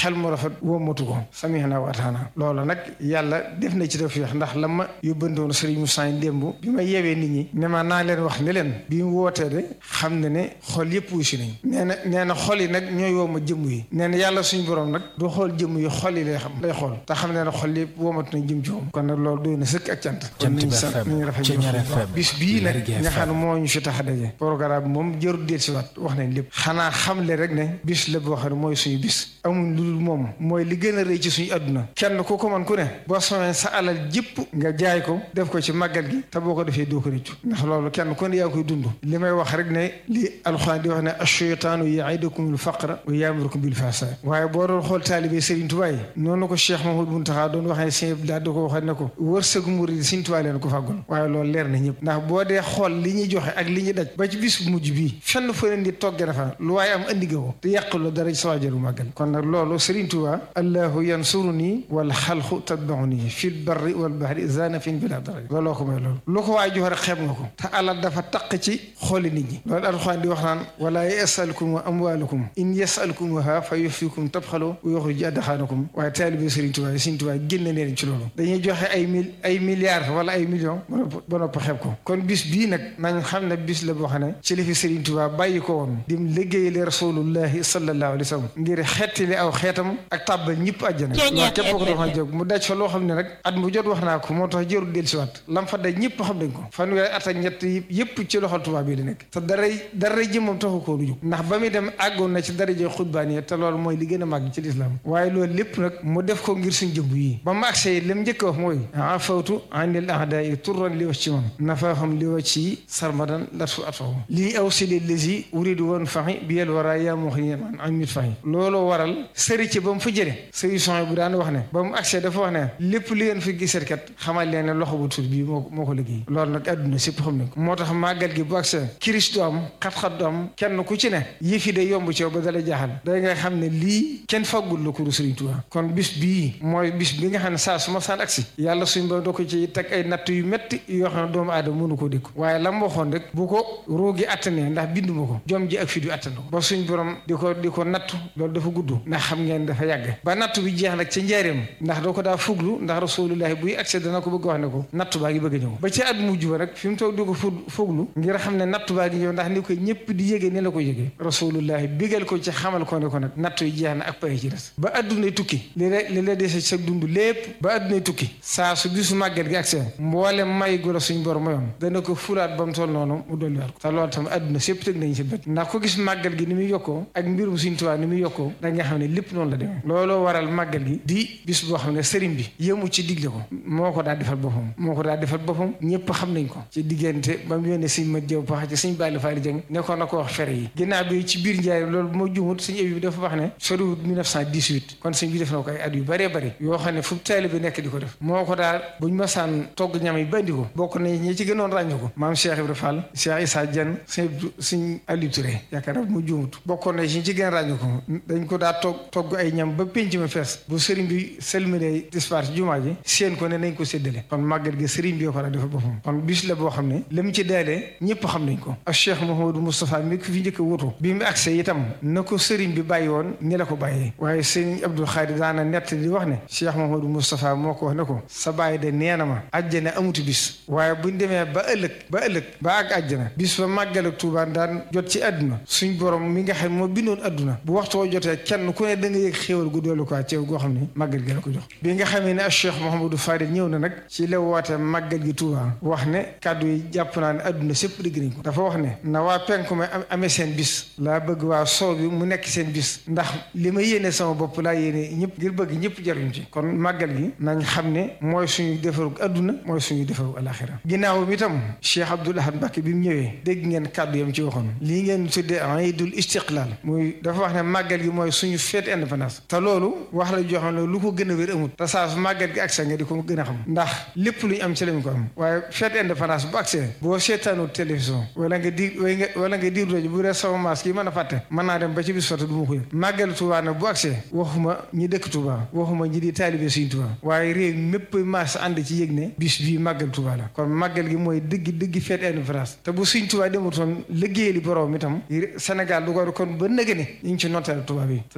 xel mu rafet wóomatu ko samihna wa ataana loolu nag yàlla def na ci tawfiix ndax la ma yóbbandoon Serigne Moussa démb bi ma yeewee nit ñi ne ma naa leen wax ne leen bi mu wootee de xam ne ne xol yëpp wusi nañ nee na nee na xol yi nag ñooy wooma jëmm yi nee na yàlla suñu borom nag du xool jëmm yi xol yi lay xam lay xool te xam ne ne xol yëpp woomatu nañ jëm ci moom kon nag loolu doy na sëkk ak cant kon nañ sant nañ rafet bis bii nag nga xam ne moo ñu fi tax a daje programme moom jërul del si waat wax nañ lépp xanaa xamle rek ne bis la boo xam ne mooy suñu bis amuñ lu dul moom mooy li gën a rëy ci suñu àdduna kenn ku ko man ku ne boo soxee sa alal jëpp nga jaay ko def ko ci màggal gi te boo ko defee doo ko rëccu ndax loolu kenn ku ne yaa koy dund li may wax rek ne li alxuraan di wax ne asheytaanu yaidukumul faqra wa yaamurukum bil fahsaa waaye boo doon xool taalibe Serigne Touba yi noonu ko Cheikh Mahmoud Muntaxa doon wax ne sëñ Abdoulaye da ko waxee ne ko wërsëgu murid Serigne Touba leen ko fàggul waaye loolu leer na ñëpp ndax boo dee xool li ñuy joxe ak li ñuy daj ba ci bis bu mujj bii fenn fa leen di togge na fa lu waaye am andi nga ko te yàqulu dara ci sawaajaru màggal kon nag loolu Serigne Touba allahu yansuruni wal xalqu tatbauni fil barri wal bahri zanafin bila dara looloo ko may loolu lu ko waay joxe rek xeeb nga ko te alal dafa taq ci xooli nit ñi loolu alxuraan di wax naan wala yasalkum amwalukum in yasalkumuha fa yufikum tabxalu wa yuxrij adxaanakum waaye taalibe Serigne Touba yi Serigne Touba génne leen ci loolu dañuy joxe ay mil ay milliards wala ay millions ba nopp xeeb ko kon bis bii nag nañ xam ne bis la boo xam ne ci li fi Serigne Touba bàyyi ko woon dim liggéeyale rasulullahi sallallahu alayhi wa sallam ngir xettali aw xeetam ak tàbbal ñëpp àjjana waaw képp ko doon jóg mu daj fa loo xam ne nag at mu jot wax naa ko moo tax jërul dellusiwaat lam fa daj ñëpp xam nañ ko fanweeri at ak ñett yëpp ci loxol tubaab bi la nekk te dara dara jëmmam taxu koo du jóg ndax ba muy dem àggoon na ci daraje xutbaani te loolu mooy li gën a màgg ci lislaam waaye loolu lépp nag mu def ko ngir suñ jëmb yi ba mu agsee lim njëkk a wax mooy afawtu anil ahdaai turran li wax ci man nafaahum li wax ci sarmadan latu atfahu lii aw sili lesi uridu woon faxi bi yel wara yaa moo xi man am mit faxi looloo waral sëri ci ba mu fa jële sëri son bu daan wax ne ba mu agsee dafa wax ne lépp li ngeen fi gisat kat xamal leen ne loxo bu tuut bii moo moo ko liggéey loolu nag àdduna sépp xam nañ ko moo tax màggal gi bu agsee kiris du am xat-xat du am kenn ku ci ne yëf yi day yomb ci yow ba dala jaaxal da nga xam ne lii kenn faggul la kuru Sëriñ Tuubaa kon bis bii mooy bis bi nga xam ne saa su ma saan agsi yàlla suñ ba doo ko ci teg ay natt yu métti yoo xam ne doomu aadama mënu koo dékku waaye la mu waxoon rek bu ko roogi attanee ndax binduma ko jom ji ak fi du attan ko ba suñ borom di ko di ko nattu loolu dafa gudd ndax xam ngeen dafa yàgg ba nattu bi jeex nag ca njaareem ndax doo ko daa fuglu ndax rasulullahi buy accès dana ko bëgg wax ne ko nattu baa ngi bëgg a ñëw ba ci at mujj ba rek fi mu toog di ko fu fuglu ngir xam ne nattu baa ngi ñëw ndax ni ko ñëpp di yége ni la ko yége rasulullahi bigal ko ci xamal ko ne ko nag nattu yi jeex na ak pay ci des ba addunay tukki li la li la dese sa dund lépp ba addunay tukki saa su bisu màgget gi accès mboole may gu la suñ borom mayoon dana ko fulaat ba mu toll noonu mu dolliwaat ko te loolu tam adduna sépp tëg nañ si bët ndax ko gis màggal gi ni muy yokkoo ak mbirum suñ tuwaa ni muy yokkoo da nga xam ne lépp noonu la demee looloo waral màggal gi di bis boo xam ne sëriñ bi yëmu ci digle ko moo ko daa defal boppam moo ko daa defal boppam ñëpp xam nañ ko ci diggante ba mu yónnee sëñ ma jëw pax ci sëñ Balla Faali Jeng ne ko na ko wax fere yi ginnaaw bi ci biir njaay loolu bu ma jumut sëñ bi dafa wax ne soriwut 1918 kon sëñ bi def na ko ay at yu bëree bëri yoo xam ne fu taalibe bi nekk di ko def moo ko daal buñ masaan togg ñam yi bandi ko bokk nañ ñi ci gënoon ràññu ko maam Cheikh Ibrahima Fall Cheikh Issa Dieng sëñ sëñ Aliou Touré yaakaar naa mu jumut bokkoon na ci ci gën ràññu ko dañ ko daa togg togg ay ñam ba pénc ma fees bu sëriñ bi selmine dispar ci jumaa ji seen ko ne nañ ko séddale kon màggal gi sëriñ bi ko daa defal boppam kon bis la boo xam ne li mu ci daalee ñëpp xam nañ ko ak Cheikh Mouhamadou Moustapha mi ko fi njëkk a wutu bi mu agsee itam na ko sëriñ bi bàyyi woon ni la ko bàyyee waaye sëriñ Abdou Khadir daana nett di wax ne Cheikh Mouhamadou Moustapha moo ko wax ne ko sa bàyyi de nee na ma àjjana amuti bis waaye buñ demee ba ëllëg ba ëllëg ba ak àjjana bis ba màggal ak Tuubaa daan jot ci àdduna suñ borom mi nga xam moo bindoon àdduna bu waxtu woo jotee kenn ku ne da nga yëg xéewal gu doolu quoi ceew goo xam ne màggal gi la ko jox bi nga xamee ne ak Cheikh Mouhamadou Fadil ñëw na nag ci la woote màggal gi Tuubaa wax ne kàddu yi jàpp naa ne àdduna sépp dégg nañ ko dafa wax ne na waa penku ma amee seen bis laa bëgg waa soow bi mu nekk seen bis ndax li ma yéene sama bopp laa yéene ñëpp ngir bëgg ñëpp jaruñ ci kon màggal gi nañ xam ne mooy suñu defaru àdduna mooy suñu defaru alaxira ginnaaw mi tam Cheikh Abdoul Ahad Mbacké bi mu ñëwee dégg ngeen kàddu yam ci waxoon lii ngeen tuddee iidul istiqlaal muy dafa wax ne màggal gi mooy suñu fête indépendance te loolu wax la joo xam ne lu ko gën a wér amut te saa su màggal gi accès nga di ko gën a xam ndax lépp lu ñu am ci lañ ko am waaye fête indépendance bu accès boo seetaanu télévision wala nga di wala nga diir rajo bu dee sama maas kii mën a fàtte mën naa dem ba ci bis fatu du ma ko yëg màggal Tuubaa nag bu accès waxuma ñi dëkk Tuubaa waxuma ñi di taalibe Sëriñ Tuubaa waaye réew mépp maas ànd ci yëg ne bis bii màggal Tuubaa la kon màggal gi mooy dëgg dëgg fête indépendance te bu Sëriñ Tuubaa demutoon liggéeyali borom itam Sénégal du ko kon ba nëgë ne ñu ngi ci notteel Tuubaa bi te sëriñ bi nee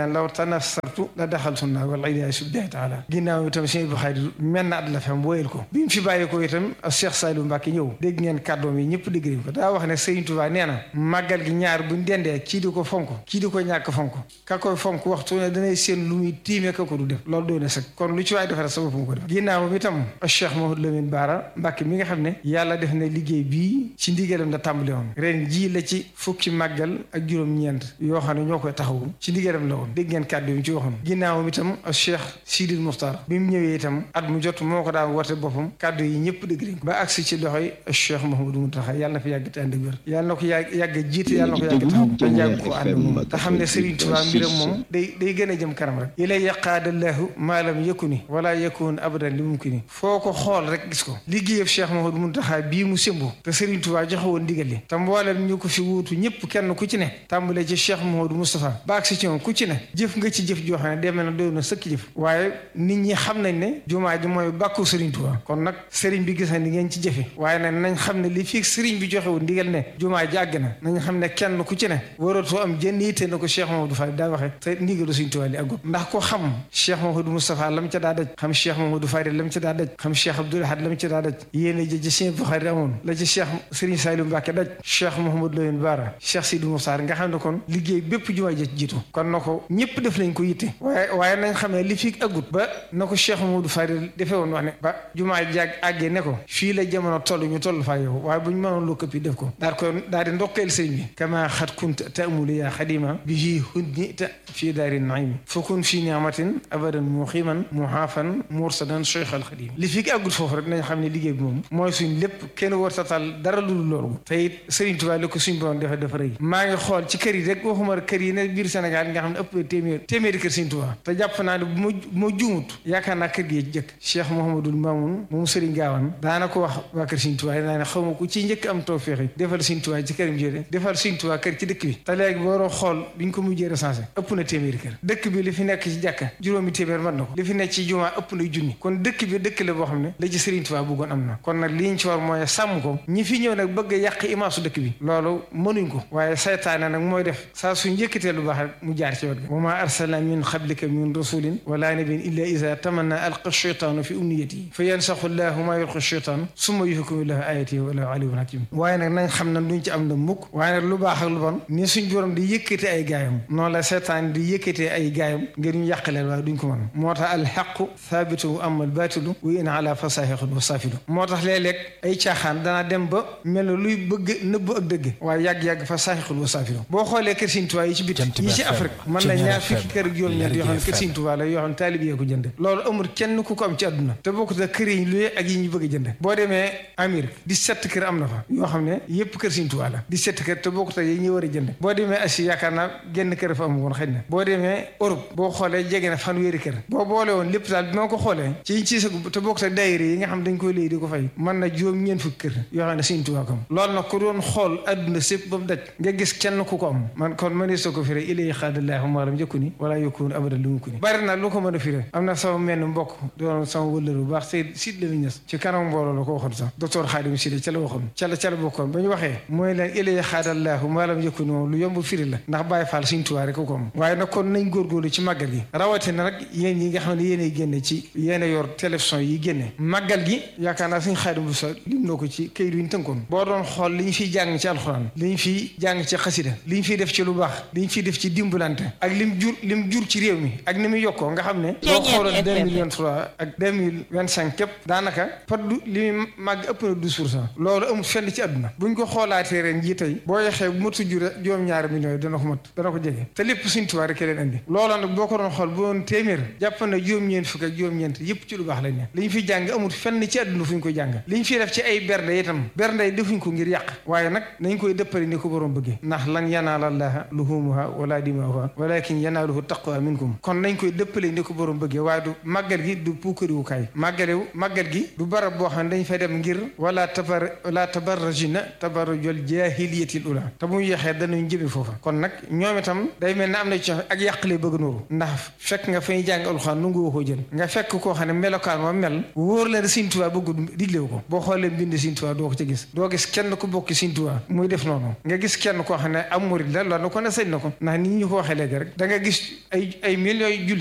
neen law tanassartu la daxaltu naa wal iyaazu billahi taala ginnaaw itam sëñ Abdou Khadre mel na at la fam wóyal ko bi mu fi bàyyi ko itam Cheikh Saliou Mbacke ñëw dégg ngeen kàddoom yi ñëpp dégg nañ ko daa wax ne Serigne Touba nee na màggal gi ñaar buñ dendee kii di ko fonk kii di ko ñàkk fonk ka koy fonk waxtu ne danay seen lu muy tiime ka ko du def loolu doone sax kon lu ci waay defare sa bopp mu ko def ginnaaw mi itam Cheikh Mouhamadou Lamine Bara Mbacke mi nga xam ne yàlla def na liggéey bii ci ndigalam la tàmbali woon ren jii la ci fukki màggal ak juróom-ñeent yoo xam ne ñoo koy taxawu ci ndigalam la woon dégg ngeen kàddu yi ci waxoon ginnaaw mi itam Cheikh Sidil Muxtar bi mu ñëwee itam at mu jot moo ko daan woote boppam kàddu yi ñëpp dégg nañ ba agsi ci loxoy Cheikh Mouhamadou Mountakha yàlla na fi yàgg te ànd ak wér yàlla na ko yàgg yàgg jiite yàlla na ko yàgg taxaw te yàgg ko ànd moom te xam ne Serigne Touba mbiram moom day day gën a jëm kanam rek ilay yaqaadallahu maalam yakuni wala yakun abadan li mumkini foo ko xool rek gis ko liggéeyam Cheikh Mouhamadou Mountakha bii mu sëmbu te Serigne Touba joxe woon ndigal li te mboolem ñu ko fi wuutu ñëpp kenn ku ci ne tàmbalee ci Cheikh Mouhamadou Moustapha baag si ci moom ku ci ne jëf nga ci jëf joo xam ne demee na doy na sëkk jëf waaye nit ñi xam nañ ne jumaa ji mooy bàkku Serigne Touba kon nag Serigne bi gis na ni ngeen ci jëfe waaye nag nañ xam ne li fii Serigne bi joxe woon ndigal ne jumaa ji àgg na nañ xam ne kenn ku ci ne waratoo am jënn yitte na ko Cheikh Mouhamadou Fall daa waxe te ndigalu Serigne Touba li àggut ndax ko xam Cheikh Mouhamadou Moustapha lam ca daa daj xam Cheikh Mouhamadou Fadil lam ca daa daj xam Cheikh Abdoul Ahad lam ca daa daj yéene jëj Serigne Bukhari amoon la ci Cheikh Serigne Saliou Mbacké daj Cheikh Mouhamadou Lamine Bara Cheikh Sidi Moussa nga xam ne kon liggéey bépp jumaa ji jiitu kon na ko ñëpp def nañ ko yitte waaye waaye nañ xam ne li fi àggut ba na ko Cheikh Mouhamadou Fadil defee woon wax ne ba jumaa ji àggee ne ko fii la jamono toll ñu toll faa yow waaye bu ñu mënoon lu këpp yi def ko daal ko daal di ndokkeel sëñ bi kama xat kunt taamulu yaa xadima bihi hunni ta fii daari naimi fakun fii niamatin abadan muximan muhaafan mursadan cheikh al xadim li fi àggut foofu rek nañ xam ne liggéey bi moom mooy suñ lépp kenn war tatal dara lu dul loolu te it Serigne Touba li ko suñ borom dafa dafa rëy maa ngi xool ci kër yi rek waxuma kër yi ne biir Sénégal nga xam ne ëpp téeméer téeméeri kër Serigne Touba te jàpp naa ne bu ma ma juumut yaakaar naa kër gi jëkk Cheikh Mouhamadul Mamoun moom Serigne Gawane daana ko wax waa kër Serigne Touba naa ne xaw ma ku ci njëkk am tawfeex yi defal Serigne Touba ci këram jëre defal Serigne Touba kër ci dëkk bi te léegi boo doon xool biñ ko mujjee recensé ëpp na téeméeri kër dëkk bi li fi nekk ci jàkka juróomi téeméer mën na ko li fi nekk ci jumaa ëpp na junni kon dëkk bi dëkk la boo xam ne la ci Serigne Touba bëggoon am na kon nag li ñu ci war mooy sàmm ko ñi fi ñëw nag bëgg a yàq imaasu dëkk bi loolu mënuñ ko waaye saytaane nag mooy def saa su njëkkatee lu baax rek mu jaar ci wet ga wa ma arsalna min qablika min rasulin wala nabiyyin illa iza tamanna alqa shaytanu fi umniyatihi fa yansaxu llahu ma yulqi shaytan summa yuhkimu llahu ayatihi wallahu aliyyun hakim waaye nag nañ xam ne duñ ci am na mukk waaye nag lu baax ak lu bon ni suñ borom di yëkkate ay gaayam noonu la saytaan di yëkkatee ay gaayam ngir ñu yàqaleen waaye duñ ko mën moo tax alxaqu thaabitu wa amma albatilu wa in ala fasahiqun wa safilu moo tax léeg-léeg ay caaxaan danaa dem ba mel na luy bëgg nëbb ak dëgg waaye yàgg-yàgg fa saaxixul wa saafilu boo xoolee kër Sëriñ Tuubaa yi ci biti yi ci Afrique mën na ñaar fukki kër ak juróom-ñeent yoo xam ne kër Sëriñ Tuubaa la yoo xam ne taalib yee ko jënd loolu amul kenn ku ko am ci àdduna te bokkut ak kër yi luye ak yi ñu bëgg a jënd boo demee Amérique dix-sept kër am na fa yoo xam ne yëpp kër Sëriñ Tuubaa la dix-sept kër te bokkut ak yi ñu war a jënd boo demee Asie yaakaar naa genn kër fa am woon xëy na boo demee Europe boo xoolee jege na fanweeri kër boo boole woon lépp daal bi ma ko xoolee ci ci sa te bokkut ak daayira yi nga xam dañ koy léegi di ko fay mën na juróom ñeent fukki kër yoo xam ne Sëriñ Tuubaa ko am loolu nag ku doon xool àdduna sépp ba mu daj nga gis kenn ku ko am man kon mënee soo ko firé ilay xaadallaahu maalam njëkku ni wala yokkuwoon abada lu mu ko ni bari na lu ko mën a firé am na sama menn mbokk doon sama wëllër bu baax Seyd Sid la ñes ci kanam mbooloo la ko waxoon sax docteur Xaadim Sidi ca la waxoon ca la ca la bokkoon ba ñu waxee mooy leen ilay xaadallaahu maalam njëkku ni moom lu yomb firi la ndax Baay Faal Sëriñ Tuubaa rek ko am waaye nag kon nañ góorgóorlu ci màggal gi rawatina nag yéen yi nga xam ne yéenay génne ci yéen yor télévision yi génne màggal gi yaakaar naa Sëriñ Xaadim bu sa lim noo ko ci këyit yu ñu tënkoon boo doon xool li ñu fiy jàng ci alxuraan li ñu fiy jàng ci xasida li ñu fiy def ci lu baax li ñu fiy def ci dimbalante ak lim jur lim jur ci réew mi ak ni muy yokkoo nga xam ne boo xooloon deux mille vingt trois ak deux mille vingt cinq képp daanaka par du li muy màgg ëpp na douze pour cent loolu amul fenn ci àdduna buñ ko xoolaatee ren jii tey boo yexee bu matu jur juróom-ñaari millions yi dana ko mat dana ko jege te lépp Sëriñ Tuubaa rek leen andi loolu nag boo ko doon xool bu doon téeméer jàpp na juróom-ñeent fukk ak juróom-ñeent yëpp ci lu baax lañ ne li ñu fiy jàng amul fenn ci àdduna fu ñu ko jàng li ñu fiy def ci ay bernde itam bernde yi defuñ ko ngir yàq waaye nag nañ koy dëppale ni ko borom bëggee ndax lan yanaala llaaha luhuumuhaa wala dimaa'uhaa walakin yanaaluhu taqwa minkum kon nañ koy dëppale ni ko borom bëggee waaye du màggal gi du puukariwukaay màggalewu màggal gi du barab boo xam ne dañ fay dem ngir wala tabar wala tabarrajina tabarrujal jaahiliyatil ula te muy yeexee danañ jëme foofa kon nag ñoom itam day mel ne am na ci ak yàq lay bëgg nooru ndax fekk nga fay jàng alxuraan nu ngu ko jël nga fekk koo xam ne melokaan ma mel wóor la ne Sëriñ Tuubaa bëgg diglewu ko boo xoolee mbind Sëriñ Tuubaa doo ko ca gis doo gis kenn ku bokk Sëriñ Tuubaa muy def noonu nga gis kenn koo xam ne am murid la loolu ko ne sañ na ko ndax nit ñi ko waxee léegi rek da nga gis ay ay millions yu julli